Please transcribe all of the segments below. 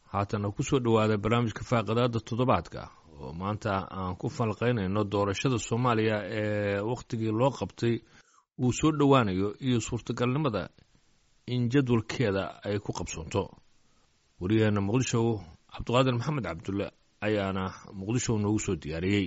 haatana ku soo dhowaada barnaamijka faaqidaada toddobaadka oo maanta aan ku falqaynayno doorashada soomaaliya ee wakhtigii loo qabtay uu soo dhowaanayo iyo suurtagalnimada in jadwalkeeda ay ku qabsoonto wariyaheena muqdisho cabdiqaadir maxamed cabdulle ayaana muqdisho noogu soo diyaariyey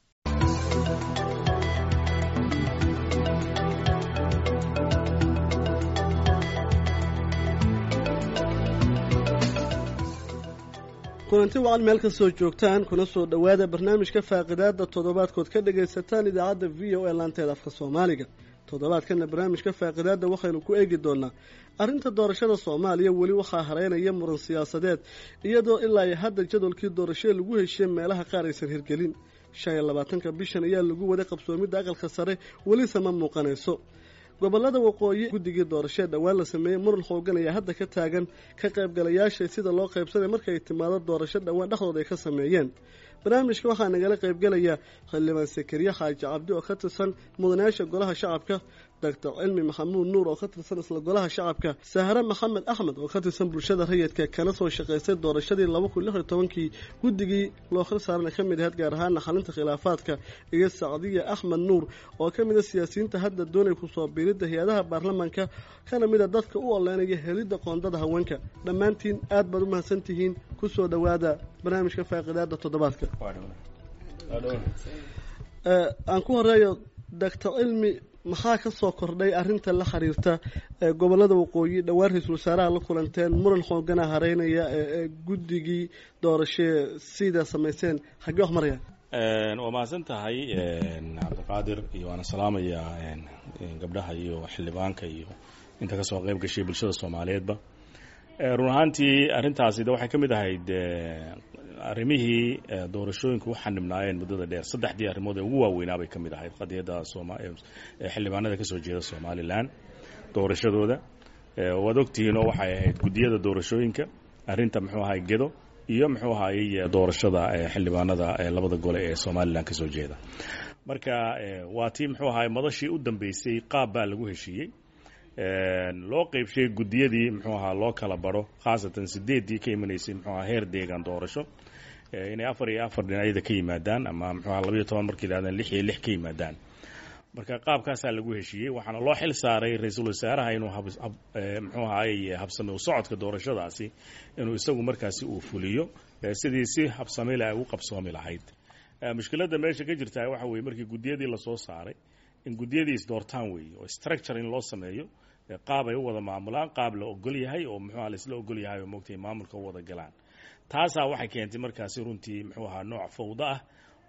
kulanti wacan meel kastoo joogtaan kuna soo dhowaada barnaamijka faaqidaada toddobaadkood ka dhagaysataan idaacadda v o e laanteeda afka soomaaliga toddobaadkana barnaamijka faaqidaada waxaynu ku eegi doonaa arrinta doorashada soomaaliya weli waxaa hareynaya muran siyaasadeed iyadoo ilaa iyo hadda jadwalkii doorashada lagu heshiye meelaha qaar aysan hirgelin shan iyo labaatanka bishan ayaa lagu waday qabsoomidda aqalka sare welise ma muuqanayso gobolada waqooyi guddigii doorashee dhowaan la sameeyey muran xoogan ayaa hadda ka taagan ka qaybgalayaasha sida loo qaybsanay markay timaado doorasho dhowaan dhexdooda ay ka sameeyeen barnaamijka waxaa nagala qaybgelaya xildhibaan sakariye xaaji cabdi oo ka tirsan mudanayaasha golaha shacabka doctor cilmi maxamuud nuur oo ka tirsan isla golaha shacabka sahre maxamed axmed oo ka tirsan bulshada rayidka kana soo shaqaystay doorashadii laba kun lix iyo tobankii guddigii loo khir saarana ka mid ahayd gaar ahaana xalinta khilaafaadka iyo sacdiya axmed nuur oo ka mid a siyaasiyiinta hadda doonay kusoo biiridda hay-adaha baarlamaanka kana mid a dadka u oleynaya helidda qoondada haweenka dhammaantiin aad baad u mahadsan tihiin kusoo dhowaada barnaamijka faaqidaada toddobaadka aan ku horeeyo doctor cilmi maxaa ka soo kordhay arrinta la xiriirta gobolada waqooyi dhowaan ra-iisul wasaaraha la kulanteen muran xoogana hareynaya ee guddigii doorashee sida samayseen xaggee wax marayaan waa mahadsan tahay cabdiqaadir iyo waana salaamayaa gabdhaha iyo xildhibaanka iyo inta ka soo qayb gashay bulshada soomaaliyeedba run ahaantii arrintaasi de waxay ka mid ahayd arrimihii doorashooyinka u xanibnaayeen muddada dheer saddexdii arrimood ee ugu waaweynaa bay ka mid ahayd qadiyadda xildhibaanada ka soo jeeda somalilan doorashadooda waad ogtihiin oo waxay ahayd guddiyada doorashooyinka arrinta muxuu ahay gedo iyo muxuu ahayey doorashada xildhibaanada labada gole ee somalilan ka soo jeeda marka waa tii muxuu ahay madashii u dambeysay qaab baa lagu heshiiyey loo qeybshay guddiyadii muxuu ahaa loo kala baro khaasatan sideeddii ka imanaysay muxuu ahaa heer deegaan doorasho inay afar iyo afar dhinacyada ka yimaadaan ama muxuu aha labayo toban markay yidhahdaan lix iyo lix ka yimaadaan marka qaabkaasaa lagu heshiiyey waxaana loo xil saaray ra-iisul wasaaraha inuu muxuu ahaay habsame u socodka doorashadaasi inuu isagu markaasi uu fuliyo sidii si habsamile ay u qabsoomi lahayd mushkiladda meesha ka jirtaa waxa weye markii guddiyadii lasoo saaray in guddiyadii isdoortaan weeye oo structure in loo sameeyo qaab ay u wada maamulaan qaab la ogol yahay oo muxuuha laisla ogol yahay oo moogtay maamulka u wada galaan taasaa waxay keentay markaasi runtii muxuu ahaa nooc fawdo ah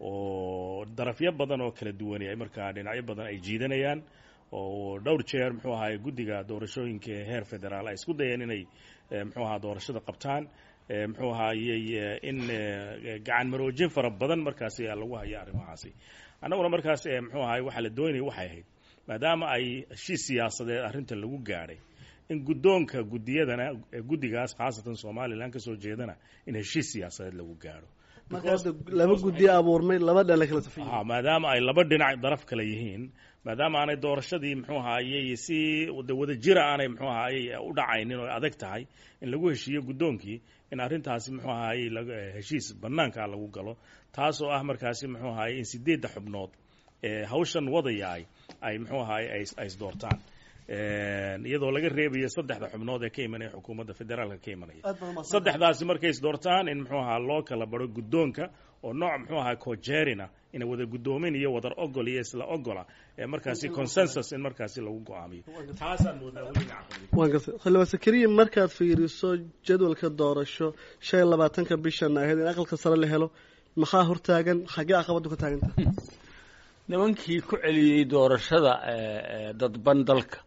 oo darafyo badan oo kala duwani ay markaa dhinacyo badan ay jiidanayaan oo dhowr jeer muxuu ahaay guddiga doorashooyinka heer federaal ay isku dayeen inay muxuu ahaa doorashada qabtaan muxuu ahaayey in gacan maroojin fara badan markaasi lagu hayo arrimahaasi annaguna markaas muxuu ahaay waxaa la doonayay waxay ahayd maadaama ay heshiis siyaasadeed arrinta lagu gaadhay in guddoonka guddiyadana guddigaas khaasatan somalilan ka soo jeedana in heshiis siyaasadeed lagu gaadho laba guddiyo abuurmay laba dhan kala safay maadaama ay laba dhinac daraf kale yihiin maadaama aanay doorashadii muxuu ahaayey si wada jira aanay muxuu ahaayey u dhacaynin oo adag tahay in lagu heshiiyo guddoonkii in arrintaasi muxuu ahaayey heshiis bannaanka lagu galo taasoo ah markaasi muxuu ahaayey in sideedda xubnood ee hawshan wadaya ay ay muxuu ahaayey ay isdoortaan iyadoo laga reebayo saddexda xubnood ee ka imanaya xukuumadda federaalka ka imanaya saddexdaasi markay isdoortaan in muxuu ahaa loo kala baro guddoonka oo nooc muxuu ahaa cojerina ina wada guddoomin iyo wadar ogol iyo isla ogola ee markaasi consensus in markaasi lagu go-aamiyo taasaan moodaa waan gartay xildhibaan sakariya markaad fiiriso jadwalka doorasho shan iyo labaatanka bishan ahayd in aqalka sare la helo maxaa hortaagan xaggee caqabaddu ka taaganta nimankii ku celiyey doorashada dadban dalka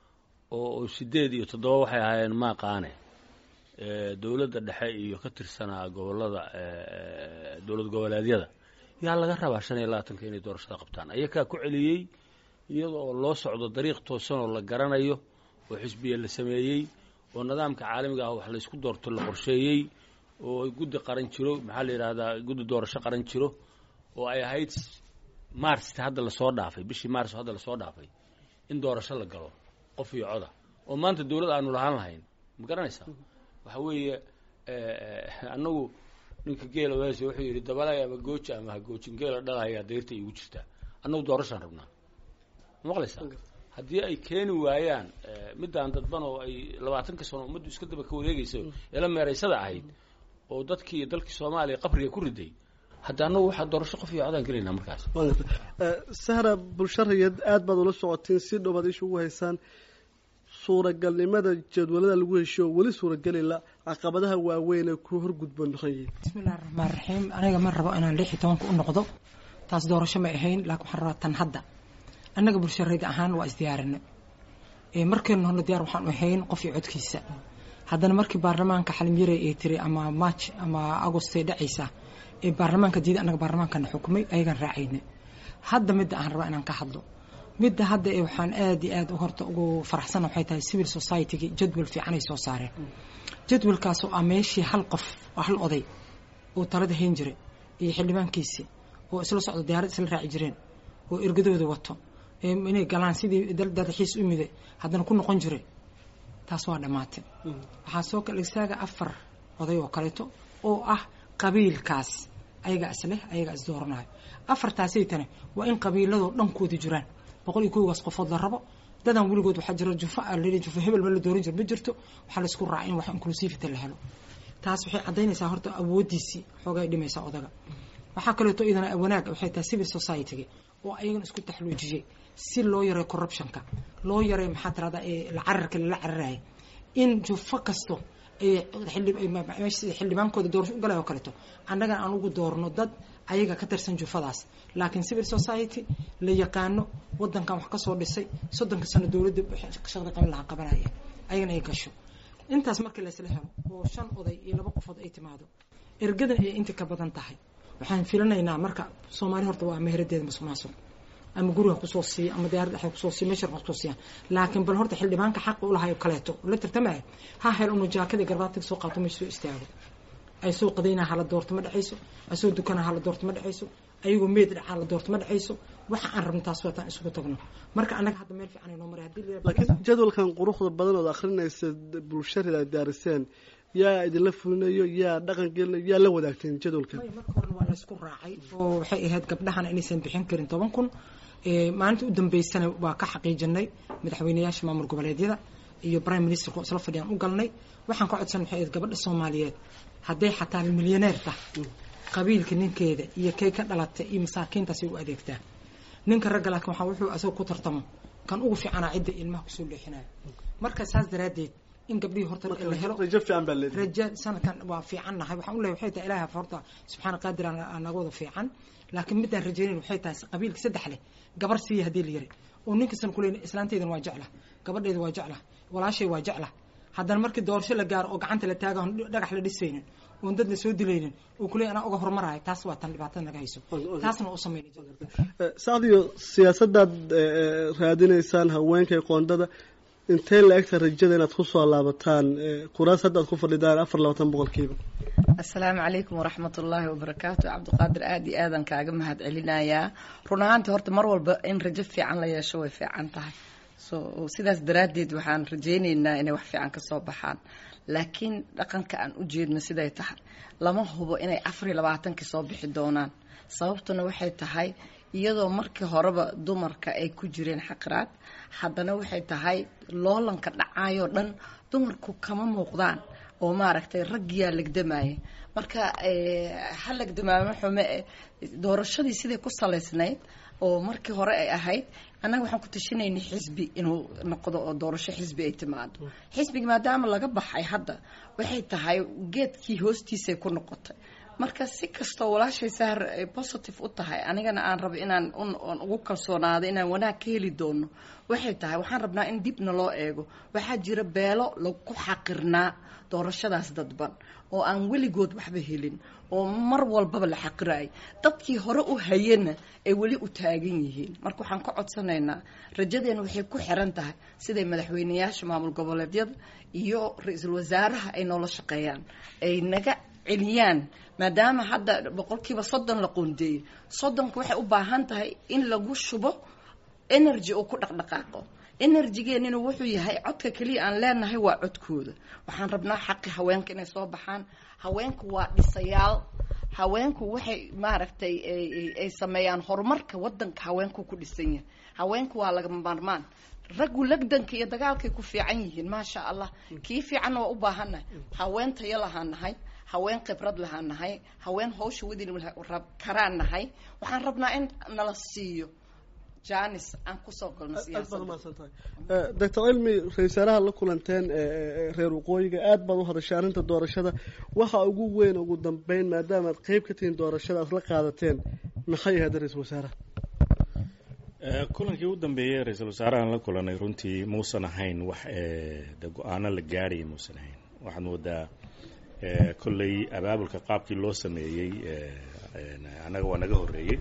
oo sideed iyo toddoba waxay ahaayeen maaqaane dowladda dhexe iyo ka tirsanaa gobolada dowlad goboleedyada yaa laga rabaa shan iyo labaatanka inay doorashada qabtaan ayakaa ku celiyey iyada oo loo socdo dariiq toosan oo la garanayo oo xisbiya la sameeyey oo nidaamka caalamiga ah wax laysku doorto la qorsheeyey oo guddi qaran jiro maxaa la yidhahdaa guddi doorasho qaran jiro oo ay ahayd marsta hadda lasoo dhaafay bishii mars hadda lasoo dhaafay in doorasho la galo qof iyo coda oo maanta dowlad aanu lahaan lahayn ma garanaysaa waxa weeye annagu ninka geela weese wuxuu yidhi dabalay ama gooja ama ha goojin geela dhalayaa dayrta igu jirtaa annagu doorashaan rabnaa maqlaysaa haddii ay keeni waayaan middaan dadban oo ay labaatanka sano ummaddu iska daba ka wareegaysa eela meeraysada ahayd oo dadkii iyo dalkii soomaaliya qabriga ku riday hadda annagu waxaa doorasho qof iyo codaan gelaynaa markaas sahra bulshariyad aada baad ula socotiin si dhow baad isha ugu haysaan suuragalnimada jadwalada lagu heshiyo oo weli suuragelila caqabadaha waaweyn ee ku horgudba noqon yihiin bismillahi raxmaan raxiim aniga ma rabo inaan lix iyo tobanka u noqdo taas doorasho may ahayn laakiin waxaan rabaa tan hadda annaga bulshariyad ahaan waa isdiyaarinay markeenu horna diyaar waxaan u ahayn qof iyo codkiisa haddana markii baarlamaanka xalimyare ay tiri ama march ama agostay dhacaysa ee baarlamaanka diida annaga baarlamaankana xukumay ayagaan raacayna hadda midda aan rabaa inaan ka hadlo midda hadda ee waxaan aada iyo aada horta ugu faraxsana waxay tahay civil society-gi jadwal fiican ay soo saareen jadwalkaas oo ah meeshii hal qof oo hal oday oo talada hayn jiray iyo xildhibaankiisii oo isla socdo diyaarad isla raaci jireen oo ergadooda wato inay galaan sidii dadaxiis u miday haddana ku noqon jiray taas waa dhammaatay waxaa soo kala isaaga afar oday oo kaleeto oo ah qabiilkaas ayagaa isleh ayagaa isdooranayo afartaasaytane waa in qabiiladoo dhankooda jiraan boqol iyo koogaas qofood la rabo dadan weligood waxaa jira jufa jufa hebel ma la dooran jiro ma jirto waxaa laisku raaca in wax inclusivity la helo taas waxay caddaynaysaa horta awooddiisii xoogay dhimaysaa odaga waxaa kaleeto idana wanaag waxay tahay civil society-ga oo ayagana isku taxluujiyey si loo yareeyo corruptionka loo yareeyo maxaa tirahdaa ee la cararka lala cararaya in jufo kasto xildhibaankooda doorasho u galay oo kaleeto annagana aan ugu doorno dad ayaga ka tirsan jufadaas laakiin civil society la yaqaano wadankan wax kasoo dhisay soddonka sano dowladda shaqda qaban lahaa qabanaya ayagana ay gasho intaas markii laysla helo oo shan oday iyo laba qofood ay timaado ergadan ay inta ka badan tahay waxaan filanaynaa marka soomaali horta waa meheradeeda masuqmaasuq ama guriga kusoo siiya ama diyaarad dhexe kusoo siiya meesha kusoo siiya laakiin bal horta xildhibaanka xaqa u lahay kaleeto la tartamaya ha hel unu jaakada garbaatiga soo qaato meesha soo istaago ay soo qadaynaa hala doorto ma dhexayso ay soo dukanaa hala doorto ma dhexayso ayagoo meed dhacaa la doorto ma dhexayso waxa aan rabno taas waataan isugu tagno marka annaga hadda meel fiican ay noo maray haddii laakiin jadwalkan quruxda badan ood akhrinaysa bulshada ay daariseen yaa idinla fulinayo yaa dhaqan gelinayo yaa la wadaagteen jadwalkan marka horena waa laysku raacay oo waxay ahayd gabdhahana inaysan bixin karin toban kun maalinta u dambeysana waa ka xaqiijinay madaxweyneyaasha maamul goboleedyada iyo prime ministerka oo isla fadhiyaan u galnay waxaan ka codsan waxay ahayd gabadha soomaaliyeed hadday xataa milyaneer tah qabiilka ninkeeda iyo kay ka dhalatay iyo masaakiintaasi u adeegtaa ninka ragga laakiin waxaa wuxuu asagoo ku tartamo kan ugu fiicanaa cidda ilmaha kusoo leexinayo marka saas daraaddeed in gabdhihii horta la helo rajo fiican baa leedahay raja sanadkan waa fiican nahay waxaan u leeyahay waxay tahay ilaahay horta subxaana qaadir aan naga wada fiican laakiin midaan rajaynayn waxay tahay qabiilka saddex leh gabar siiya haddii la yiri oo ninkastan kuleyn islaanteydan waa jecla gabadheeda waa jecla walaashay waa jecla haddana markii doorasho la gaaro oo gacanta la taaga oon dhagax la dhisaynin oon dad la soo dilaynin oo kuley anaa uga hormaraayo taas waa tan dhibaatada naga hayso taasna u sameynay sacdiyo siyaasadaad raadinaysaan haweenkay qoondada intee la egta rajada inaad kusoo laabataan kuraas hadda aad ku fadhidaan afar labaatan boqolkiiba asalaamu calaykum waraxmat ullaahi wabarakaatu cabdiqaadir aada iyo aadan kaaga mahad celinayaa run ahaantii horta mar walba in rajo fiican la yeesho way fiican tahay so sidaas daraaddeed waxaan rajaynaynaa inay wax fiican ka soo baxaan laakiin dhaqanka aan u jeedno siday tahay lama hubo inay afar iyo labaatankii soo bixi doonaan sababtuna waxay tahay iyadoo markii horeba dumarka ay ku jireen xaqiraad haddana waxay tahay loolanka dhacayoo dhan dumarku kama muuqdaan oo maaragtay raggiyaa legdamaya marka ha legdamaamo xume doorashadii siday ku salaysnayd oo markii hore ay ahayd annaga waxaan ku tashinaynay xisbi inuu noqdo oo doorasho xisbi ay timaado xisbigi maadaama laga baxay hadda waxay tahay geedkii hoostiisay ku noqotay marka si kastoo walaashay sahar ay positive u tahay anigana aan rabo inaan on ugu kalsoonaado inaan wanaag ka heli doono waxay tahay waxaan rabnaa in dibna loo eego waxaa jira beelo lagu xaqirnaa doorashadaas dadban oo aan weligood waxba helin oo mar walbaba la xaqiraay dadkii hore u hayana ay weli u taagan yihiin marka waxaan ka codsanaynaa rajadeena waxay ku xiran tahay siday madaxweyneyaasha maamul goboleedyada iyo ra-iisul wasaaraha ay noola shaqeeyaan ay naga celiyaan maadaama hadda boqolkiiba soddon la qoondeeyey soddonka waxay u baahan tahay in lagu shubo energy oo ku dhaqdhaqaaqo enerjigeenina wuxuu yahay codka keliya aan leenahay waa codkooda waxaan rabnaa xaqi haweenka inay soo baxaan haweenku waa dhisayaal haweenku waxay maaragtay ay sameeyaan horumarka wadanka haweenku ku dhisan yahay haweenku waa lagama maarmaan raggu lagdanka iyo dagaalkay ku fiican yihiin maasha allah kii fiicanna waa u baahannahay haween tayo lahaan nahay haween khibrad lahaan nahay haween hawsha wadin karaan nahay waxaan rabnaa in nala siiyo janis aan kusoo galno aad baad umahadsan tahay doctor cilmi ra-isul wasaaraha la kulanteen reer waqooyiga aad baad u hadashay arrinta doorashada waxa ugu weyn ugu dambeyn maadaama aad qeyb ka tihiin doorashada aad la qaadateen maxay ahayd ra-isul wasaaraha kulankii u dambeeyey ra-iisul wasaarahan la kulanay runtii muusan ahayn wax de go-aano la gaadhaya muusan ahayn waxaad moodaa kolley abaabulka qaabkii loo sameeyey annaga waa naga horreeyey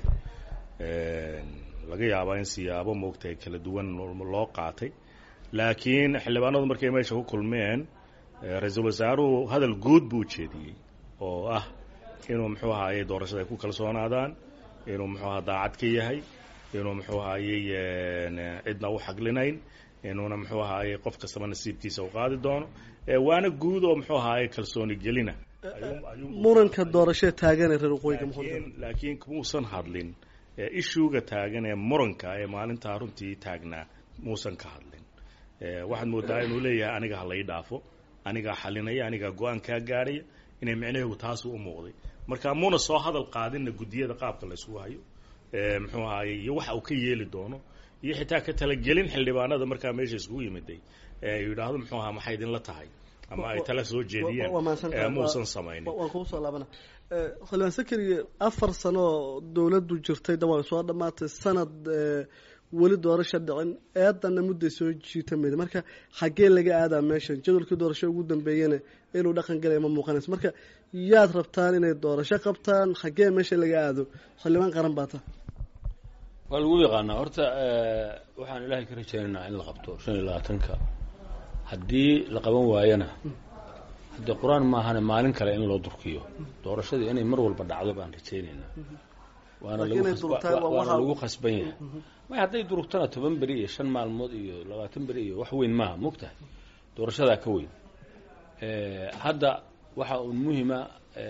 laga yaabaa in siyaabo moogtay kala duwan loo qaatay laakiin xildhibaanadu markay meesha ku kulmeen ra-iisul wasaaruhu hadal guud buu ujeediyey oo ah inuu muxuu ahaaye doorashada ay ku kalsoonaadaan inuu muxuu aha daacad ka yahay inuu muxuu ahaayey cidna u xaglinayn inuuna muxuu ahaaye qof kastaba nasiibkiisa u qaadi doono waana guud oo muxuu ahaaye kalsooni gelina muranka doorashee taagan ee reer waqooyiga laakiin laakiin muusan hadlin ishuuga taagan ee muranka ee maalintaa runtii taagnaa muusan ka hadlin waxaad moodaa inuu leeyahay aniga ha lai dhaafo anigaa xalinaya anigaa go-aan kaa gaadhaya inay micnaheegu taasu u muuqday marka muuna soo hadal qaadinna guddiyada qaabka la isugu hayo muxuu ahaaye iyo waxa uu ka yeeli doono iyo xitaa ka talagelin xildhibaanada markaa meesha iskugu yimiday yidhaahdo muxuu ahaa maxay idinla tahay ama ay tala soo jeediyeen muusan samaynin waan kugu soo laabana xildhibaan sakariye afar sano oo dowladdu jirtay da way soo dhammaatay sanad weli doorasha dhicin eedanna mudday soo jiitamayda marka xaggee laga aadaa meeshan jadwalkii doorasho ugu dambeeyana inuu dhaqan galaya ma muuqanayso marka yaad rabtaan inay doorasho qabtaan xaggee meesha laga aado xildhibaan qaran baa ta waa lagu yaqaanaa horta waxaan ilaahay ka rajaynaynaa in la qabto shan iyo labaatanka haddii la qaban waayana haddii qur-aan maahane maalin kale in loo durkiyo doorashadii inay mar walba dhacdo baan rajaynaynaa waana laguwaana lagu khasban yahay may hadday durugtana toban beri iyo shan maalmood iyo labaatan beri iyo wax weyn maaha mogtahay doorashadaa ka weyn hadda waxa uun muhima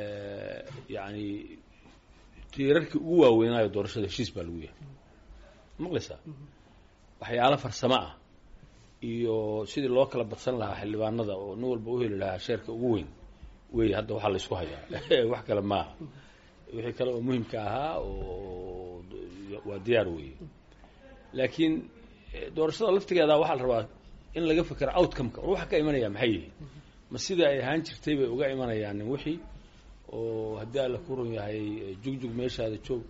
yani tiirarkii ugu waaweynaayo doorashada heshiis baa lagu yahay maqlaysaa waxyaalo farsamo ah iyo sidii loo kala badsan lahaa xildhibaanada oo nin walba u heli lahaa sheerka ugu weyn wey hadda waxaa laysku hayaa wax kale maaha wixii kale oo muhimka ahaa oo waa diyaar weeye laakiin doorashada laftigeeda waxaa la rabaa in laga fekero outcomeka war waxa ka imanaya maxay yihiin ma sida ay ahaan jirtay bay uga imanayaan wixii oo haddii alla ku run yahay jugjug meeshaada joog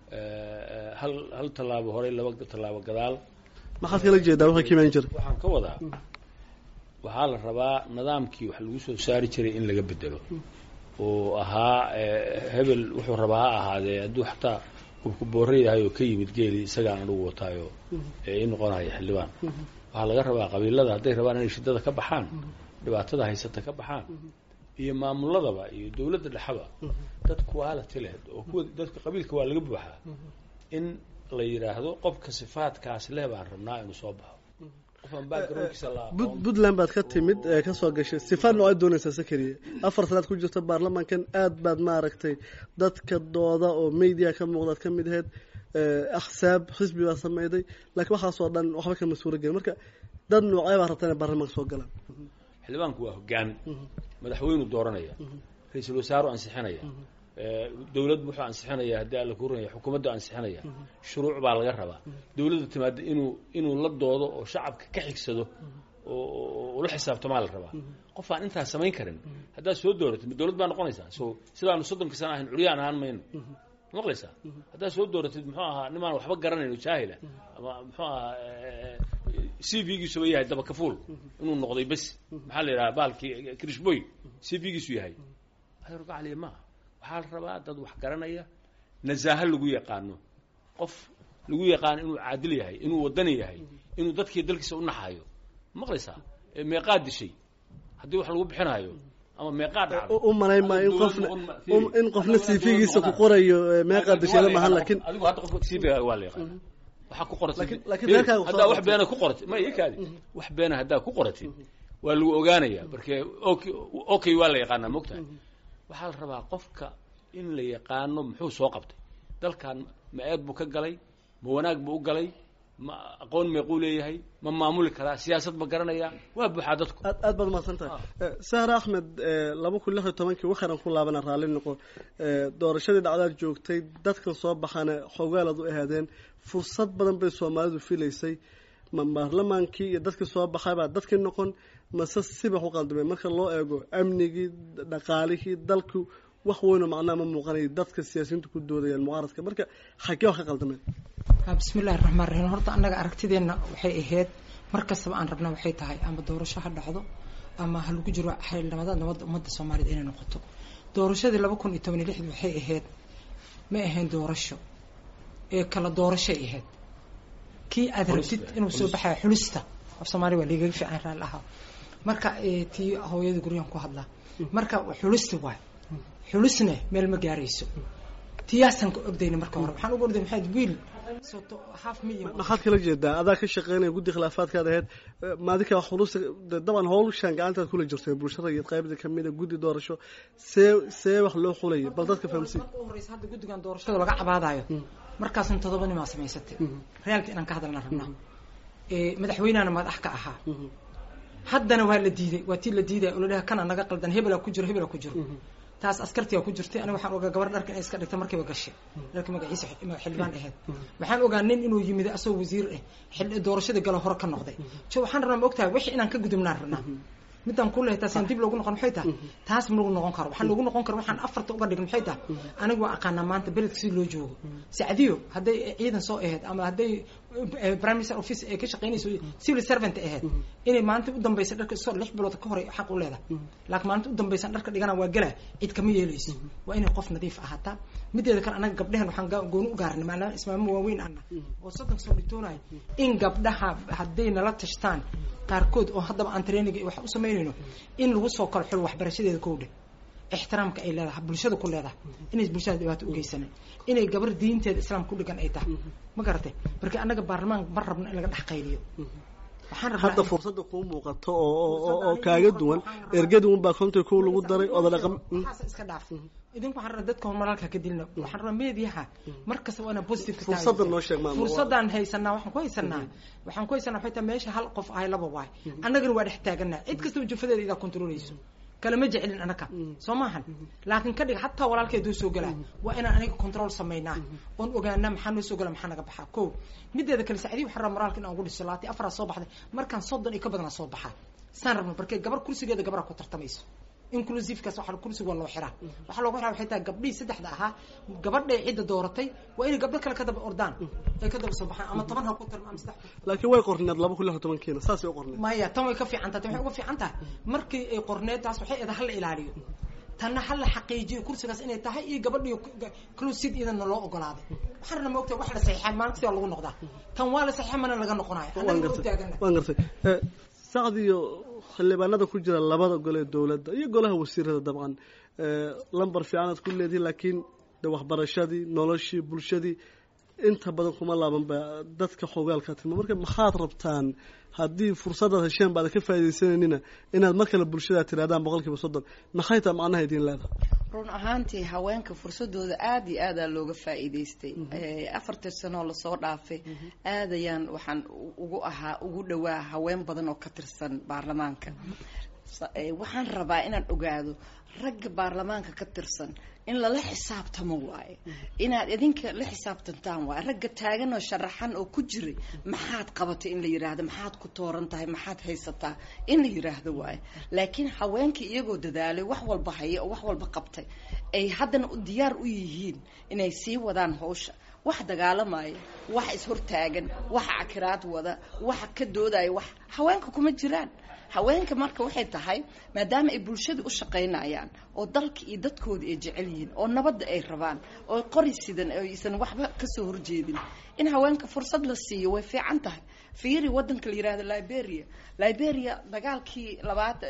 hal hal tallaabo horey laba tallaabo gadaal maxaad kala jeedaa waxay ka imaan jira waxaan ka wadaa waxaa la rabaa nidaamkii wax lagu soo saari jiray in laga bedelo oo ahaa hebel wuxuu rabaa ha ahaadee hadduu xataa ubku boore yahay oo ka yimid geeli isagaan anugu wataayo i noqonaya xildhibaan waxaa laga rabaa qabiilada hadday rabaan inay shidada ka baxaan dhibaatada haysata ka baxaan iyo maamuladaba iyo dawladda dhexaba dad quality leh oo kuwa dadka qabiilka waa laga buuxaa in la yidhaahdo qofka sifaadkaas leh baan rabnaa inuu soo baxo qofaan backgroundkiisa la puntland baad ka timid ee kasoo gashay sifaad noocaad doonaysaa sakariye afar sanaad ku jirta baarlamaankan aad baad maaragtay dadka dooda oo media ka muuqdaad ka mid ahayd axsaab xisbi baa sameyday laakiin waxaasoo dhan waxba kama suura gelin marka dad noocee baa rabtaa inay baarlamaanka soo galaan xildhibaanku waa hogaan madaxweynuu dooranaya ra-iisul wasaaru ansixinaya dawlad wuxuu ansixinaya haddii alla ku runaya xukuumaddu ansixinaya shuruuc baa laga rabaa dawladda timaada inuu inuu la doodo oo shacabka ka xigsado oo ula xisaabtamaa la rabaa qof aan intaas samayn karin haddaad soo dooratid ma dawlad baa noqonaysaa so sidaanu soddonka sana ahayn curyaan ahaan mayno maqlaysaa haddaad soo dooratid muxuu ahaa nimaan waxba garanayn oo jaahila ama muxuu ahaa c v giisuba yahay dabakafuul inuu noqday bes maxaa la yidhaha baalkii krishboy c v giisu yahay ayorgacaliya maaha waxaa la rabaa dad wax garanaya nasaaho lagu yaqaano qof lagu yaqaano inuu caadil yahay inuu wadani yahay inuu dadkii dalkiisa u naxayo maqlaysaa meeqaa dishay haddii wax lagu bixinayo ama meeqaa dhacday u malayn maa in qofna in qofna cv-giisa ku qorayo meeqaa dashada mahan laakiin adigu hadda qofka cv waa la yaqaana waxaa ku qoratay Laakiin- laakiin Fiiri, reerkaaga haddaa soo wax beena ku qoratay ma ii kaadi wax beena haddaa ku qoratid waa lagu ogaanaya marke okay okay waa la yaqaanaa mogtahay waxaa la rabaa qofka in la yaqaano muxuu soo qabtay dalkan ma eed buu ka galay ma wanaag buu u galay ma aqoon meequu leeyahay ma maamuli karaa siyaasad ma garanaya waa buuxaa dadku aad aad baad umahadsan tahay Eh, sahra axmed eh, laba kun lix iyo tobankii waxaanan ku laabana raalli noqo Eh, doorashadii dhacdaad joogtay dadkan soo baxana xogaalaad u ahaadeen fursad badan bay soomaalidu filaysay ma baarlamaankii iyo dadkii soo baxay baa dadkii noqon mase sibax u qaldamay marka loo eego amnigii dhaqaalihii dalku wax weynoo macnaha ma muuqanay dadka siyaasiyiintu ku doodayaan mucaaradka marka xaggee wax ka qaldameen Ha, bismillahi raxmaan raxiim horta annaga aragtideenna waxay ahayd mar kastaba aan rabna waxay tahay ama doorasho ha dhacdo ama ha lagu jiro xildhibaanada nabadda ummadda soomaaliyed inay noqoto doorashadii laba kun iyo toban iyo lixdii waxay ahayd ma ahayn doorasho ee kala doorashay ahayd kii aad rabtid inuu soo baxaya xulista af soomaaliya waa liigaga fiican raalli ahaa marka eh, tii hooyada guryahan ku hadlaa marka xulista waay xulisne meel ma gaarayso tiyaasaan ka ordayna marka hore waxaan uga ordayna maxaa wiil soto half million maxaad kala jeedaa adaa ka shaqeynaya guddi khilaafaadkaad ahayd Eh, maadinka xulusta de- dabcan howlshaan gacantaad kula jirtay bulshada iyo qaybda kamida guddi doorasho see see wax loo xulaya bal dadka fahamsiin marka u horeysa hadda guddigan doorashada laga cabaadayo markaasna todoba nimaa samaysatay reaalka inaan ka hadalna rabnaa Eh, madaxweynahana madax ka ahaa haddana waa la diiday waa tii la diiday oo la dhaha kana naga qaldan hebelaa ku jiro hebelaa ku jiro taas askartiyaa ku jirtay aniga waxaan ogaa gabar dharka inay iska dhigta markiiba gashay dharka magaciisa xi- xildhibaan ahayd waxaan ogaa nin inuu yimid asagoo wasiir ah xil- doorashadii galo hore ka noqday jo waxaan rabnaa ma ogtahay wixii inaan ka gudubnaan rabnaa midaan ku lehay taasaan dib loogu noqon maxay tahay taas ma lagu noqon karo waxaan loogu noqon karo waxaan afarta uga dhigin maxay tahay anigu waa aqaanaa maanta beledka si loo joogo sacdiyo hadday ciidan soo ahayd ama hadday eh, prime minister office ay ka shaqaynayso civil servant ahayd inay maalinta u dambaysa dharka soo lix bilood ka hore xaq u leedahay laakiin maalinta u dambaysan dharka dhigana waa gala cid kama yeelayso waa inay qof nadiif ahaataa mideeda kale anaga gabdhahan waxaan ga- gooni u gaarnay maadaama ismaamo waaweyn ana oo soddon soo dhigtoonayo in gabdhaha hadday nala tashtaan qaarkood oo haddaba aan training iyo wax u samaynayno in lagu soo kala xiro waxbarashadeeda kowdhe ixtiraamka ay leedahay bulshada ku leedahay inay bulshada dhibaato u geysanan inay gabar diinteeda islaam ku dhigan ay tahay ma garatay marka annaga baarlamaan ma rabno in laga dhex qayliyo waxaan rabnaa hadda in- fursadda kuu muuqato oo oo- oo oo kaaga duwan ergadi unbaa konta kow lagu daray oda dhaqan Mm. waxaas iska dhaaf idinku waxaan rabaa dadka horumaralka ka dilna waxaan rabaa meediyaha mar kasta waa inaan positive ka Fursadda taageerto. noo sheeg, maama. fursadaan haysanaa waxaan ku haysanaa waxaan ku haysanaa waxay tahay meesha hal qof ahay laba waay annagana waa dhex taaganaa cid kastaba jufadeeda idaa kontrolayso kalama jecelin anaka soo maahan laakiin ka dhig hataa walaalkeeduu soo galaa waa inaan aniga control samaynaa oon ogaanaa maxaa noo soo gala maxaa naga baxaa ko mideeda kale sacdii waxaan rabaa moraalka inaan ugu dhiso laati afaraa soo baxday markaan soddon iyo ka badanaa soo baxaa saan rabno barkee gabar kursigeeda gabaraa ku tartamayso inclusivekaas waxaa kursiga waa loo xiraa waxaa loogu xiraa waxay tahay gabdhihii saddexda ahaa gabadhay cidda dooratay waa inay gabdho kale ka daba ordaan ay ka daba soo baxaan ama toban ha ku tarma ama saddex laakiin way qorneed laba kun lix iyo tobankiina saasay u qorneed maya tan way ka fiican tahay tan waxay uga fiican tahay markii ay qorneed taas waxay eeda hala ilaaliyo tanna hala xaqiijiyo kursigaas inay tahay iyo gabadhiyo closid iyadana loo ogolaaday waxaan rabnaa ma ogtahay wax la saxiixaa maalin kasta waa lagu noqdaa tan waa la saxiixa mana laga noqonayo waan annaga u gartay taagana waan gartay Eh, sacdiyo xildhibaanada ku jira labada gole ee dowladda iyo golaha wasiirada dabcan eh, lambar fiicanaad ku leedihin laakiin de waxbarashadii noloshii bulshadii inta badan kuma laaban ba dadka xogaalka tilma marka maxaad rabtaan haddii fursadaad hesheen baada ka faaidaysananina inaad mar kale bulshada tirahdaan boqol kiiba soddon maxay taa macnaha idiin leedahay run ahaantii haweenka fursadooda aada iyo aadaa looga faa'iidaystay Eh, afartii sanoo lasoo dhaafay aad ayaan waxaan u- ugu ahaa ugu dhowaa haween badan oo ka tirsan baarlamaanka Sa- eh, waxaan rabaa inaan ogaado ragga baarlamaanka ka tirsan in lala xisaabtamo waaye inaad idinka la xisaabtantaan waaye ragga taagan oo sharaxan oo ku jiray maxaad qabatay in la yidhaahdo maxaad ku tooran tahay maxaad haysataa in la yidhaahdo waaye laakiin haweenkii iyagoo dadaalay wax walba haya oo wax walba qabtay ay haddana u diyaar u yihiin inay sii wadaan hawsha wax dagaalamaya wax ishortaagan wax cakiraad wada wax ka doodaya wax haweenka kuma jiraan haweenka marka waxay tahay maadaama ay bulshada u shaqaynayaan oo dalka iyo dadkooda ay jecel yihiin oo nabadda ay rabaan oo qori sidan oo aysan waxba kasoo horjeedin in haweenka fursad la siiyo way fiican tahay fiiri wadanka la yihahdo liberia liberia dagaalkii labaad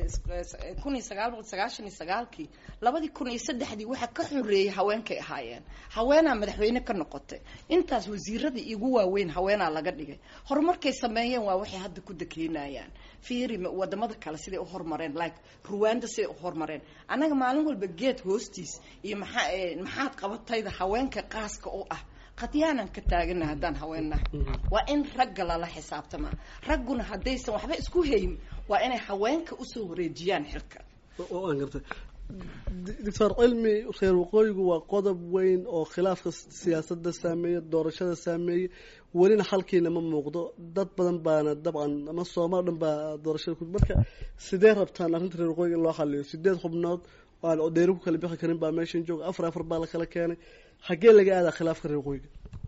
kun iyo sagaal boqol sagaashan iyo sagaalkii labadii kun iyo saddexdii waxaa ka xoreeyay haweenkay ahaayeen haweenaa madaxweyne ka noqotay intaas wasiiradii igu waaweyn haweenaa laga dhigay horumarkay sameeyeen waa waxay hadda ku dakeynayaan fiiri wadamada kale siday u horumareen like ruwanda siday u horumareen annaga maalin walba geed hoostiis iyo maxaa maxaad qabatayda haweenka qaaska u ah qadyaanan ka taagana haddaan haweennahay waa in ragga lala xisaabtamaa ragguna haddaysan waxba isku hayn waa inay haweenka usoo wareejiyaan xilka oo aan gartay doctor cilmi reer waqooyigu waa qodob weyn oo khilaafka siyaasadda saameeya doorashada saameeyey welina xalkiina ma muuqdo dad badan baana dabcan ama soomaal dhan baa doorashada ku marka sidee rabtaan arrinta reer waqooyiga in loo xaliyo sideed xubnood oo aan odeyri ku kala bixi karin baa meeshan jooga afar afar baa la kala keenay xaggee laga aadaa khilaafka reer waqooyiga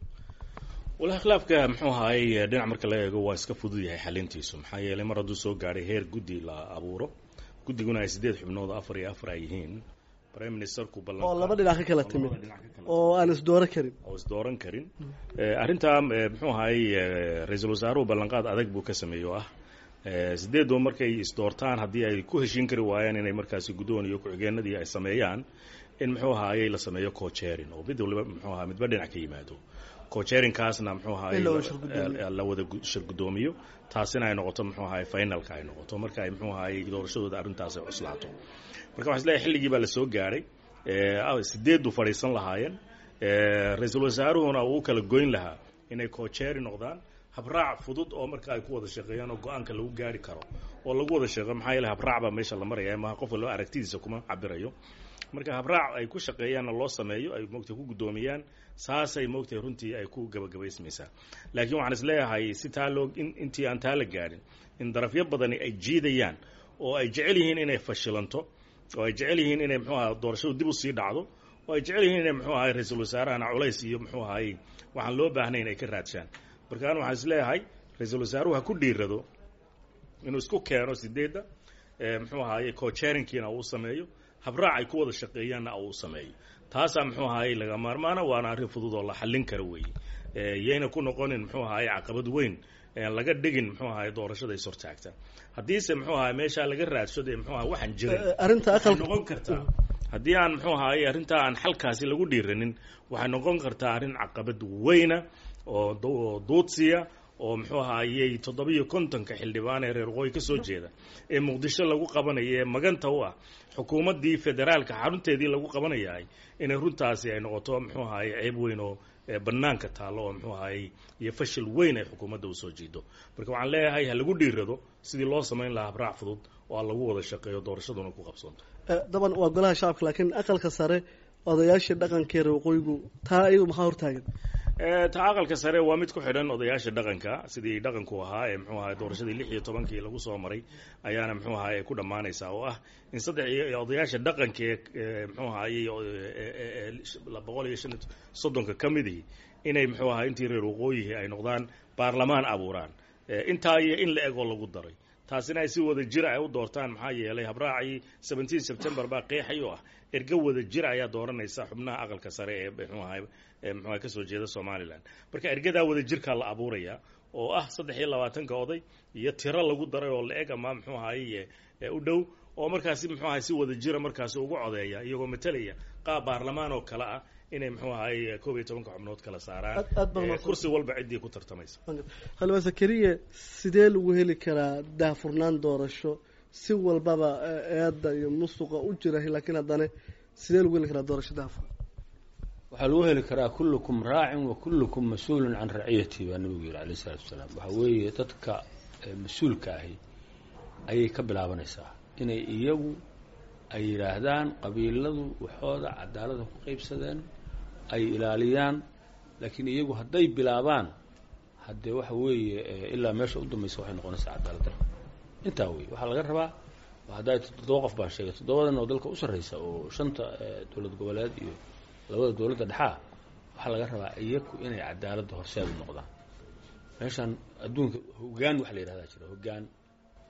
walahi khilaafka muxuu ahaayey dhinac marka la eego waa iska fudud yahay xalintiisu maxaa yeelay mar hadduu soo gaadhay heer guddi la abuuro guddiguna ay sideed xubnood afar iyo afar ay yihiin prime ministerku ballan oo laba dhinac ka kala timid oo aan isdooro karin oo isdooran karin arrintaa muxuu ahaayey ra-iisul wasaaruhu ballanqaad adag buu ka sameeyey oo ah sideedoo markay isdoortaan haddii ay ku heshiin kari waayaan inay markaasi guddoon iyo ku-xigeenadii ay sameeyaan in muxuu ahaayey la sameeyo cocherin oo mid waliba muxuu ahaa midba dhinac ka yimaado cocherinkaasna muxuu ahaayey la wada shir guddoomiyo taasina ay noqoto muxuu ahaayey finalka ay noqoto marka ay muxuu ahaayey doorashadooda arrintaas ay cuslaato marka waxaa isleeyahay xilligii baa la soo gaadhay sideedu fadhiisan lahaayeen ra-iisul wasaaruhuna uu kala goyn lahaa inay cocheri noqdaan habraac fudud oo marka ay ku wada shaqeeyaan oo go-aanka lagu gaari karo oo lagu wada shaqeeyo maxaa yeele habraac baa meesha la maraya maha qof walba aragtidiisa kuma cabirayo marka habraac ay ku shaqeeyaanna loo sameeyo ay moogtay ku guddoomiyaan saasay moogtay runtii ay ku gabagabaysmaysaa laakiin waxaan is leeyahay si taa loo intii aan taa la gaadhin in darafyo badani ay jiidayaan oo ay jecel yihiin inay fashilanto oo ay jecel yihiin inay muxuu aha doorashadu dib u sii dhacdo oo ay jecel yihiin inay muxuu ahay ra-iisul wasaarahana culays iyo muxuu ahayey waxaan loo baahnayn ay ka raadshaan marka an waxaan is leeyahay ra-iisul wasaaruhu ha ku dhiirado inuu isku keeno sideedda muxuu ahaayey cocherinkiina uu sameeyo habraac ay ku wada shaqeeyaanna uu sameeyo taasaa muxuu ahaayey laga maarmaana waana arrin fudud oo la xallin kara weeye yayna ku noqonin muxuu ahaayey caqabad weyn laga dhigin muxuu ahaay doorashada is hortaagta haddiise muxuu ahaay meeshaa laga raadsado ee muxuu ahay waxaan jirin arrinta waxay aqalka noqon kartaa haddii aan muxuu ahaayey arrintaa aan xalkaasi lagu dhiiranin waxay noqon kartaa arrin caqabad weyna oo du- oo duudsiya oo muxuu ahaayey toddobiyo kontonka xildhibaan ee reer waqooyi ka soo jeeda ee muqdisho lagu qabanayo ee maganta u ah xukuumaddii federaalka xarunteedii lagu qabanayahay inay runtaasi ay noqoto muxuu ahaayey ceeb weyn oo ee bannaanka taallo oo muxuu ahaayey iyo fashil weyn ay xukuumadda usoo jiido marka waxaan leeyahay ha lagu dhiirado sidii loo samayn lahaa habraac fudud oo aan lagu wada shaqeeyo doorashaduna ku qabsoonto Eh, daban waa golaha shacabka laakiin aqalka sare odayaashii dhaqankeeda waqooyigu taa iyagu maxaa hortaagan Eh, ta aqalka sare waa mid ku xidhan odayaasha dhaqanka sidii dhaqanku ahaa ee muxuu ahay doorashadii lix iyo tobankii lagu soo maray ayaana muxuu ahay ay ku dhammaanaysaa oo ah in saddex iyo odayaasha dhaqanka ee eh, muxuu ahayey boqol iyo shan iyo soddonka ka midihii inay muxuu ahay intii reer waqooyihii ay noqdaan baarlamaan abuuraan Eh, intaa iyo in la egoo lagu daray taasina ay si wada jir ay u doortaan maxaa yeelay habraacii seventeen september baa qeexay oo ah ergo wada jir ayaa dooranaysa xubnaha aqalka sare ee muxuu ahay ee muxuu ahay kasoo jeeda somaliland marka ergadaa wada jirkaa la abuuraya oo ah saddex iyo labaatanka oday iyo tiro lagu daray oo la eg ama muxuu ahaye ee u dhow oo markaasi muxuu ahay si wada jira markaasi ugu codeeya iyagoo matalaya qaab baarlamaan oo kale ah inay muxuu ahay koob iyo tobanka xubnood kala saaraan Aad- aad baa eh, mahadsan. kursi walba ciddii ku tartamaysa halwa zakariya sidee lagu heli karaa daahfurnaan doorasho si walbaba eh, eedda iyo musuqa u jira laakiin haddana sidee lagu heli karaa doorasho daahfuran waxaa lagu heli karaa kullukum raacin wa kullukum mas-uulun can raciyati baa nabigu yihi alayh isalaatu wasalaam waxaa weeye dadka eh, mas-uulka ahi ayay ka bilaabanaysaa inay iyagu ay yidhaahdaan qabiiladu waxooda cadaalada ku qaybsadeen ay ilaaliyaan laakiin iyagu hadday bilaabaan haddee waxa weeye eh, ilaa meesha u dambaysa waxay noqonaysaa cadaalad darro intaa wey waxaa laga rabaa haddaa toddoba qof baan sheegay toddobadan oo dalka u sarreysa oo shanta eh, dowlad goboleed iyo labada dowladda dhexaa waxaa laga rabaa iyaku inay cadaaladda horseed u noqdaan meeshan adduunka hoggaan waxa la yidhahdaa jira hoggaan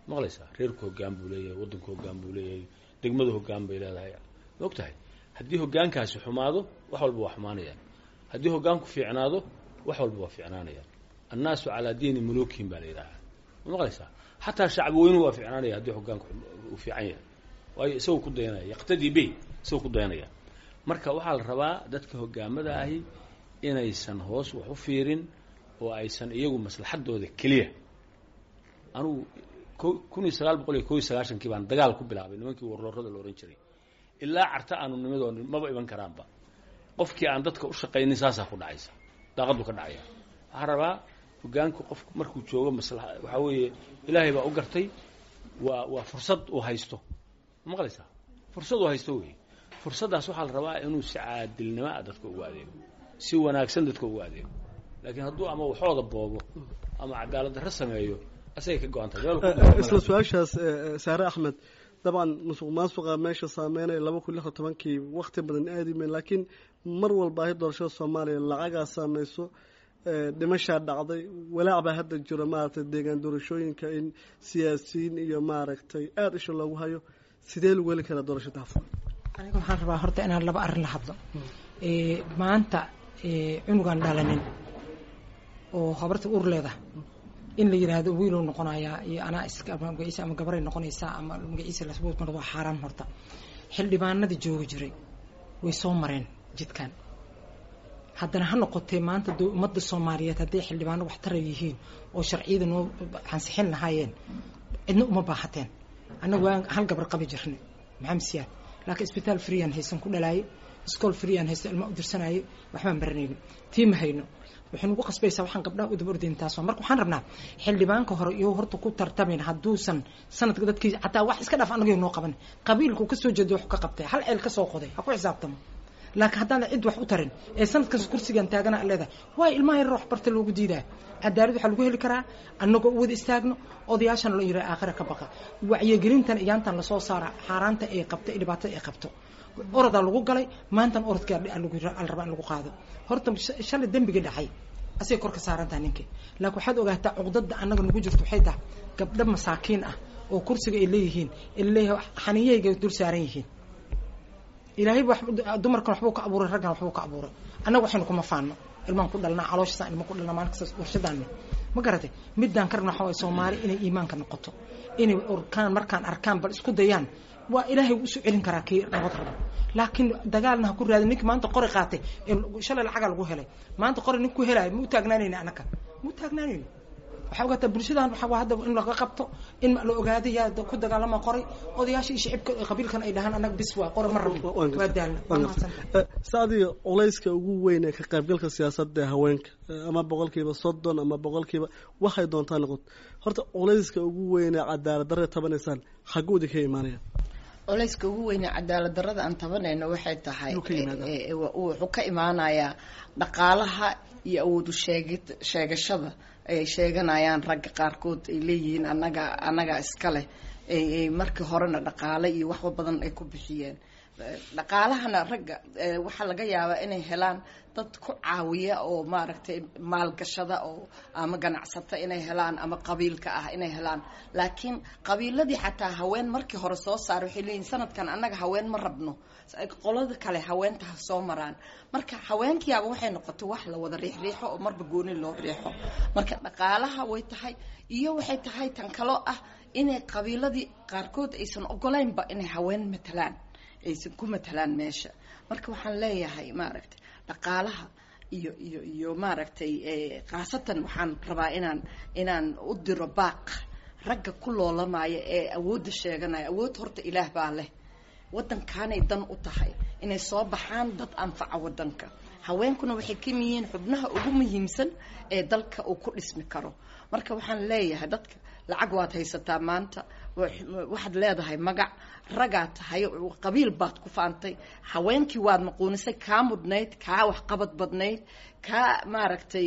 maqlaysaa reerku hoggaan buu leeyahay waddanku hoggaan buu leeyahay degmadu hoggaan bay leedahay ma og tahay haddii hoggaankaasi xumaado wax walba waa xumaanayaan haddii hoggaanku fiicnaado wax walba waa fiicnaanayaan annaasu calaa diini muluukihim baa la yidhaahaa ma maqlaysaa xataa shacbi weynuhu waa fiicnaanaya haddii hoggaanku uu fiican yahay waayo isagoo ku dayanaya yaqtadii bey isagoo ku dayanaya marka waxaa la rabaa dadka hoggaamada ahi inaysan hoos wax u fiirin oo aysan iyagu maslaxadooda keliya anugu ko kun iyo sagaal boqol iyo ko iyo sagaashankii baan dagaal ku bilaabay nimankii warloorada la ohan jiray ilaa carta aanu nimidoo maba iman karaanba qofkii aan dadka u shaqaynin saasaa ku dhacaysa daaqaddu ka dhacaya waxaa rabaa hoggaanku qofku markuu joogo masla waxaa weeye ilaahay baa u gartay waa waa fursad uu haysto ma maqlaysaa fursad uu haysto wey fursaddaas waxaa la rabaa inuu si caadilnimo ah dadka ugu adeego si wanaagsan dadka ugu adeego laakiin hadduu ama waxooda boobo ama cadaalad darro sameeyo asagay ka go-an tahay isla su-aashaas saare axmed dabcan musuq maasuqa meesha saameynaya laba kun lix iyo tobankii wakti badan aadimen laakiin mar walba ahi doorashada soomaaliya lacagaa saameyso dhimashaa dhacday walaac baa hadda jiro maaragtay deegaan doorashooyinka in siyaasiyiin iyo maaragtay aada isha loogu hayo sidee lagu heli karaa doorashada hafur aniga waxaan rabaa horta inaan laba arrin la hadlo maanta cunugaan dhalanin oo habarta ur leedahay in la yidhaahdo wiilow noqonayaa iyo anaa is magaciisa ama gabaray noqonaysaa ama magaciisa lasbuut mar waa xaaraan horta xildhibaanadii joogi jiray way soo mareen jidkan haddana ha noqotee maanta ummadda soomaaliyeed hadday xildhibaano waxtara yihiin oo sharciyada noo ansixin lahaayeen cidna uma baahateen annagu waan hal gabar qabi jirnay maxamed siyaad laakiin isbitaal freean haysan ku dhalaayay iskool freean haysan ilma u dirsanayay waxbaan baranayno tii ma hayno waxay nagu qasbaysaa waxaan gabdhaha u daba ordayn taas marka waxaan rabnaa xildhibaanka hore iyo horta ku tartamayn hadduusan sanadka dadkii xataa wax iska dhaaf annaga noo qaban qabiilku ka soo jeedo wax ka qabtay hal ceel ka soo qoday ha ku xisaabtamo laakiin haddaan cid wax u tarin ee sanadkaas kursigan taagana leedahay waayo ilmaha yarar wax barta loogu diidaa cadaalad waxaa lagu heli karaa annagoo u wada istaagno odayaashan loo yidhaha aakhira ka baqa wacyigelintan iyaantan lasoo saara xaaraanta ay qabto iyo dhibaatada ay qabto orodaa lagu galay maantan orodkaa la rabaa in lagu qaado horta shalay dembiga dhacay asay kor ka saarantaha ninkii laakiin waxaad ogaataa cuqdada annaga nagu jirto waxay tahay gabdho masaakiin ah oo kursiga ay leeyihiin leeyahay xaniiyahayga dul saaran yihiin ilaahay dumarkan waxbuu ka abuuray raggan waxbuu ka abuuray annaga waxaynu kuma faano ilmaan ku dhalnaa calooshasan ilma ku dhalnaa maalin kasta warshadaanni ma garatay midaan ka rabna waxa waye soomaali inay iimaanka noqoto inay orkaan markaan arkaan bal isku dayaan waa ilaahay u soo celin karaa kii nabad rabo laakiin dagaalna ha ku raadin ninki maanta qori qaatay shalay lacagaa lagu helay maanta qori nin ku helaayo ma u taagnaanayna anaka ma u taagnaanayno waxaa ogaataa bulshadan waxaa hadda in laga qabto in la ogaado yaa ku dagaalama qoray odayaasha iyo shicibka qabiilkan ay dhahaan annaga bis waa qora ma rabno waa daalna waa mahadsanta saadiga culayska ugu weyn ee ka qaybgalka siyaasadda ee haweenka ama boqolkiiba soddon ama boqolkiiba waxay doontaa noqoto horta culayska ugu weyn ee cadaalad darre tabanaysaan xaguudi ka imaanaya culayska ugu weyne cadaalad darrada aan tabanayno waxay tahay wuxuu ka imaanayaa dhaqaalaha iyo awoodu sheegid sheegashada ay sheeganayaan ragga qaarkood ay leeyihiin annaga annaga iska leh markii horena dhaqaale iyo waxba badan ay ku bixiyeen dhaqaalahana ragga waxaa laga yaabaa inay helaan dad ku caawiya oo maaragtay maalgashada oo ama ganacsata inay helaan ama qabiilka ah inay helaan laakiin qabiiladii xataa haween markii hore soo saara waxay leeyihin sanadkan annaga haween ma rabno qolada kale haweenta ha soo maraan marka haweenkiiaba waxay noqotay wax la wada riixriixo oo marba gooni loo riixo marka dhaqaalaha way tahay iyo waxay tahay tan kaloo ah inay qabiiladii qaarkood aysan ogolaynba inay haween matalaan aysan ku matalaan meesha marka waxaan leeyahay maaragtay dhaqaalaha iyo iyo iyo maaragtay khaasatan waxaan rabaa inaan inaan u diro baaq ragga ku loolamaya ee awoodda sheeganaya awood horta ilaah baa leh waddankaanay dan u tahay inay soo baxaan dad anfaca waddanka haweenkuna waxay ka yihiin xubnaha ugu muhiimsan ee dalka uu ku dhismi karo marka waxaan leeyahay dadka lacag waad haysataa maanta waxaad leedahay magac ragaad tahay qabiil baad ku faantay haweenkii waad maquunisay kaa mudnayd kaa waxqabad badnayd kaa maaragtay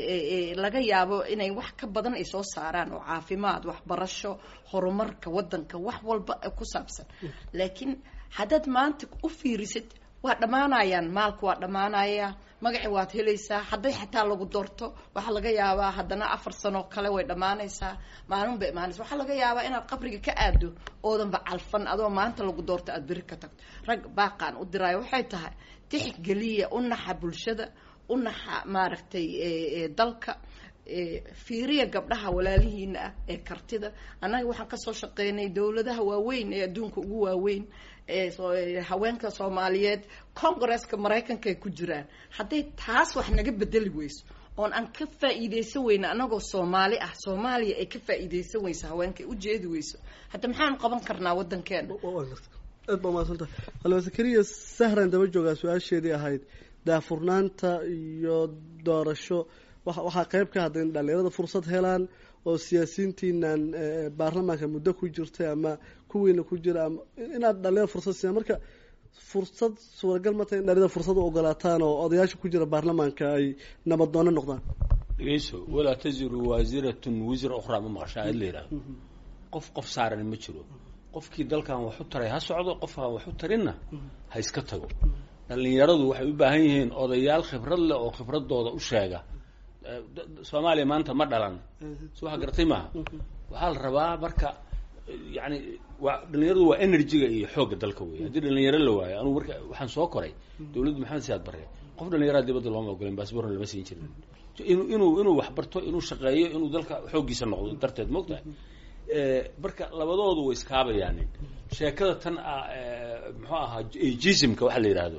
laga yaabo inay wax ka badan ay soo saaraan oo caafimaad waxbarasho horumarka waddanka wax walba ku saabsan laakiin haddaad maanta u fiirisid waa dhammaanayaan maalku waa dhammaanaya magaci waad helaysaa hadday xataa lagu doorto waxaa laga yaabaa haddana afar sano kale way dhammaanaysaa maalin bay imaanaysa waxaa laga yaabaa inaad qabriga ka aado oodanba calfan adoo maanta lagu doorto aada beri ka tagto rag baaqaan u diraayo waxay tahay tixgeliya u naxa bulshada u naxa maaragtay dalka fiiriya gabdhaha walaalihiina ah ee kartida annaga waxaan kasoo shaqeynay dowladaha waaweyn ee adduunka ugu waaweyn ee haweenka soomaaliyeed congresska maraykanka ay ku jiraan hadday taas wax naga bedeli weyso oon aan ka faa'iidaysan weyna anagoo soomaali ah soomaaliya ay ka faa'iidaysan weyso haweenka ay ujeedi weyso hadda maxaanu qaban karnaa waddankeena aad baa umaadsantaha halwa zakariya sahran daba joogaa su-aasheedii ahayd daafurnaanta iyo doorasho waxaa qeyb ka hadda in dhalinyarada fursad helaan oo siyaasiyiintiinan baarlamaanka muddo ku jirtay ama kuwiina ku jira ama inaad dhalinyarada fursad siiyaan marka fursad suuragal ma tahay in dhalinyarada fursad u ogolaataan oo odayaasha ku jira baarlamaanka ay nabaddoonno noqdaan dhegeyso walaa taziru waasiratun wisra ukhraa ma maqashaa in la yidhahdo qof qof saaran ma jiro qofkii dalkan wax u taray ha socdo qofkaan wax u tarinna ha iska tago dhalinyaradu waxay u baahan yihiin odayaal khibrad leh oo khibradooda u sheega soomaaliya maanta ma dhalan so waxa garatay maaha waxaa la rabaa marka yani waa dhalinyaradu waa energyga iyo xoogga dalka wey haddii dhalinyaro la waayo anugu marka waxaan soo koray dawladda maxamed siyaad barre qof dhalinyaraha dibadda looma ogolen baasborna lama siin jirin inuu inuu inuu wax barto inuu shaqeeyo inuu dalka xooggiisa noqdo darteed moogtahay marka labadoodu way iskaabayaan sheekada tan ah muxuu ahaa jismka waxa la yidhaahdo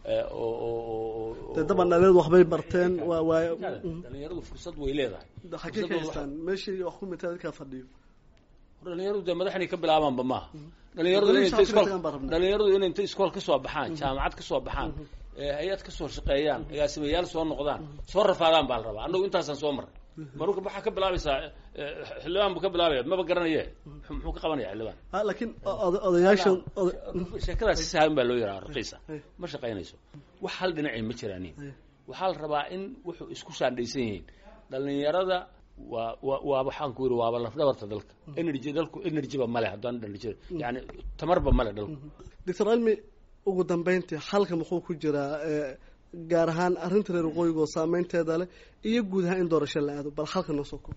de daban dhalinyaradu waxbay barteen waa waa dhalinyaradu fursad way leedahay xagee ka haystaan meeshii wax ku mita dadkaa fadhiyo dhalinyaradu dee madaxnay ka bilaabaanba maaha dhalinyaradu inay inta iskool dhalinyaradu inay inta iskool kasoo baxaan jaamacad kasoo baxaan hay-ad kasoo shaqeeyaan agaasimayaal soo noqdaan soo rafaadaan baa la rabaa annagu intaasaan soo marray marka waxaa ka bilaabaysaa xildhibaan buu ka bilaabaya maba garanaye muxuu ka qabanaya xildhibaan laakiin odayaashan sheekadaas si sahlan baa loo yaraa raqiisa ma shaqaynayso wax hal dhinacii ma jiraanin waxaa la rabaa in wuxuu isku shaandhaysan yihiin dhalinyarada waa wa waa waxaan ku yidhi waaba lafdhabarta dalka energy dalku energyba male haddaan energy yani tamarba male dalku doctor cilmi ugu dambeyntii xalka muxuu ku jiraa gaar ahaan arrinta reer waqooyiga oo saameynteeda leh iyo guud ahaan in doorasho la aado bal xalka noo soo koob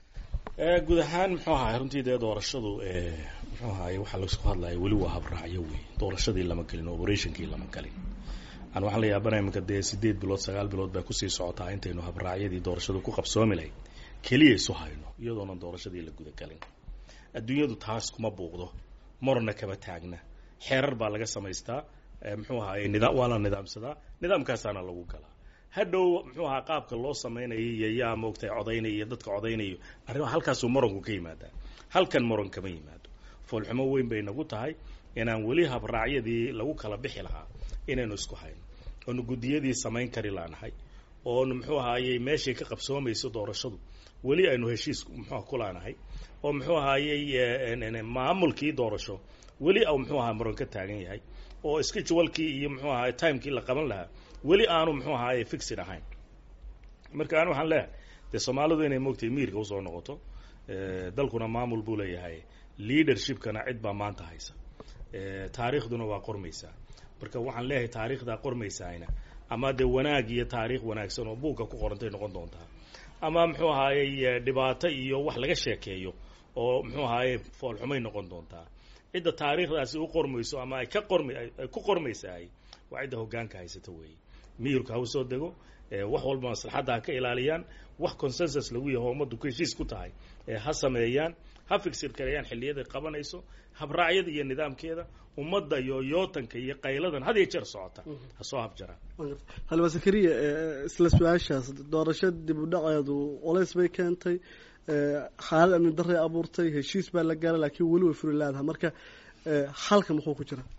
guud ahaan muxuu ahaay runtii dee doorashadu muxuu ahaay waxaa laisku hadlaya weli waa habraacyo wey doorashadii lama gelin operationkii lama galin aan waxaan la yaabanaya iminka dee sideed bilood sagaal bilood baa kusii socotaa intaynu habraacyadii doorashadu ku qabsoomi lahayd keliya isu hayno iyadoonan doorashadii la gudagelin adduunyadu taas kuma buuqdo marna kama taagna xeerar baa laga samaystaa muxuu ahaay nidaam waa la nidaamsadaa nidaamkaasaana lagu galaa hadhow muxuu ahaa qaabka loo samaynayo iyo yaa moogtay codaynaya iyo dadka codaynayo arrin halkaasuu moranku ka yimaadaa halkan moran kama yimaado foolxumo weyn bay nagu tahay inaan weli habraacyadii lagu kala bixi lahaa inaynu isku hayno oonu guddiyadii samayn kari laanahay oonu muxuu ahaayey meeshay ka qabsoomayso doorashadu weli aynu heshiis muxuu ku laanahay oo muxuu ahaayey maamulkii doorasho weli au muxuu ahaa moran ka taagan yahay oo schedulekii iyo muxuu ahaay timekii la qaban lahaa weli aanu muxuu ahaaye fixid ahayn marka an waxaan leeyahay dee soomaalidu inay moogtay miirka usoo noqoto dalkuna maamul buu leeyahay leadershipkana cid baa maanta haysa taariikhduna waa qormaysaa marka waxaan leeyahay taariikhdaa qormaysaayna ama dee wanaag iyo taariikh wanaagsan oo buugga ku qorantay noqon doontaa ama muxuu ahaayey dhibaato iyo wax laga sheekeeyo oo muxuu ahaaye foolxumay noqon doontaa cidda taariikhdaasi u qormayso ama ay ka qorm ay ku qormaysahay waa cidda hoggaanka haysata weeye miyirku ha usoo dego wax walba maslaxadda ha ka ilaaliyaan wax consensus lagu yaho ummaddu ku heshiis ku tahay ha sameeyaan ha figsir kareeyaan xilliyaday qabanayso habraacyada iyo nidaamkeeda ummadda iyo yootanka iyo qayladan had iyo jeer socota ha soo habjaraan halwa zakariya isla su-aashaas doorasho dib u dhaceedu culays bay keentay xaalad amni daray abuurtay heshiis baa la gaara laakiin weli way furi laadaha marka xalka muxuu ku jira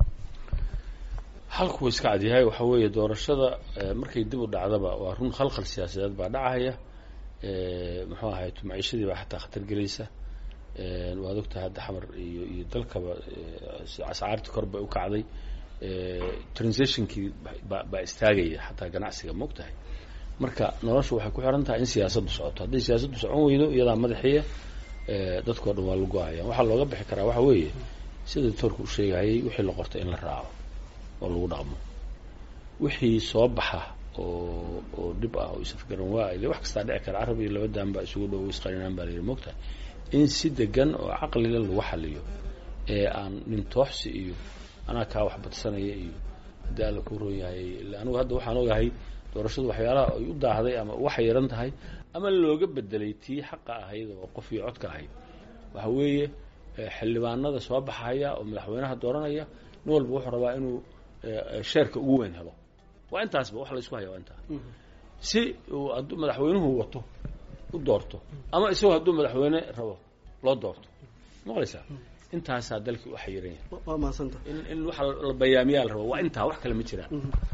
xalku wuu iska cadyahay waxa weeye doorashada markay dib u dhacdaba waa run khalkhal siyaasadeed baa dhacaya muxuu ahay maciishadii baa xataa khatar gelaysa waad ogtahay hadda xamar iyo iyo dalkaba ascaartii kor bay u kacday transitionkii ba baa istaagaya xataa ganacsiga ma og tahay marka noloshu waxay ku xiran tahay in siyaasaddu socoto hadday siyaasaddu socon weydo iyadaa madaxiya dadkao dhan waa la go-aya waxaa looga bixi karaa waxa weeye sida doctoorka u sheegayay wixii la qortay in la raaco oo lagu dhaqmo wixii soo baxa oo oo dhib ah oo isafgaran waa ile wax kastaa dhici kara carab iyo laba daan baa isugu dhow isqarinaan baa layidhi mogtahay in si degan oo caqlile lagu xaliyo ee aan nin tooxsi iyo anaa kaa wax badsanaya iyo haddii alla ku roon yahay anigu hadda waxaan ogahay doorashadu waxyaalaha ay u daahday ama waxay yaran tahay ama looga bedelay tii xaqa ahayd oo qof iyo codka ahayd waxa weeye xildhibaanada soo baxaya oo madaxweynaha dooranaya nin walba wuxuu rabaa inuu sheerka ugu weyn helo waa intaasba wax laysku haya waa intaa si uu hadduu madaxweynuhu wato u doorto ama isagoo hadduu madaxweyne rabo loo doorto maqlaysaa intaasaa dalkii u xayiran yahay waa mahadsanta in in waxa la bayaamiyaa la rabo waa intaa wax kale ma jiraan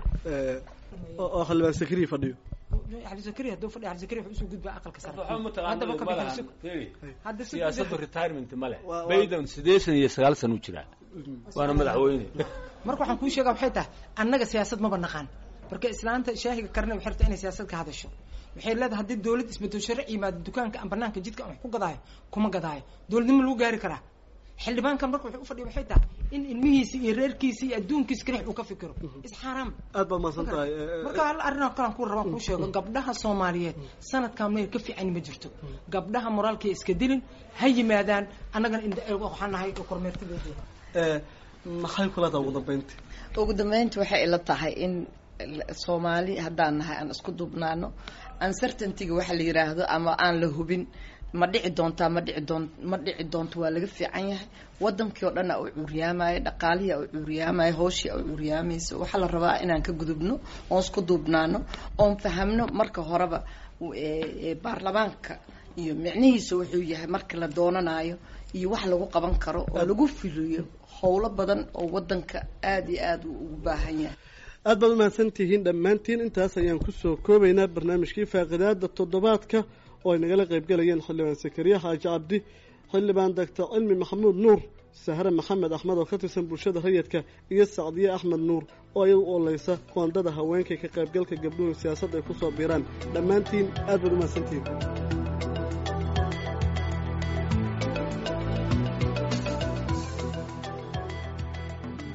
oo xildhibaan sakriya fadhiyo cabdisakari hadduu fadhiya cabdisakari wuxuu usoo gudbaa aqalka sare waxba ma haddaba ka taqaana bixin hadda si siyaasaddu retirement ma leh Waa- waa- bayden siddeetan iyo sagaal sana u jiraa waana madaxweyne marka waxaan kuu sheegaa waxay tahay annaga siyaasad maba naqaan marka islaanta shaahiga karne waxay rabtaa inay siyaasad ka hadasho waxay leedahay haddii dawlad isbedel sharci yimaado dukaanka aan banaanka jidka aan wax ku gadaayo kuma gadaayo dawladnimo lagu gaari karaa xildhibaankan marka wuxuu u fadhiya waxay tahay in ilmihiisa iyo reerkiisa iyo adduunkiisa kalix uu ka fikiro isxaaraam aad baad mahadsan tahay marka hal arrinoo kalan ku rabaan kuu sheego gabdhaha soomaaliyeed sanadkan meel ka fiican ma jirto gabdhaha moraalkay iska dilin ha yimaadaan annagana indha waxaan nahay kormeertadooda maxay kula tahay ugu dambeyntii ugu dambeynti waxay ila tahay in soomaali haddaan nahay aan isku duubnaano uncertaintyga waxa la yidhaahdo ama aan la hubin ma dhici doontaa ma dhici doon ma dhici doonto waa laga fiican yahay wadankii oo dhan a u cuuriyaamaya dhaqaalihii a u cuuriyaamaya hooshii a u cuuriyaamayso waxaa la rabaa inaan ka gudubno oon isku duubnaano oon fahamno marka horeba e, e, baarlamaanka iyo micnihiisa wuxuu yahay marka la doonanayo iyo wax lagu qaban karo oo lagu fuliyo howlo badan oo wadanka aada iyo aada uu ugu baahan yahay aad baad umahadsan tihiin dhammaantiin intaas ayaan kusoo koobaynaa barnaamijkii faaqidaada toddobaadka oo ay nagala qaybgalayeen xildhibaan sakariya xaaji cabdi xildhibaan doctor cilmi maxamuud nuur sahre maxamed axmed oo ka tirsan bulshada rayidka iyo sacdiye axmed nuur oo iyadu u oleysa qoondada haweenka ka qaybgalka gabdhuhu siyaasadda ay kusoo biiraan dhammaantiin aad baad umahadsantihiin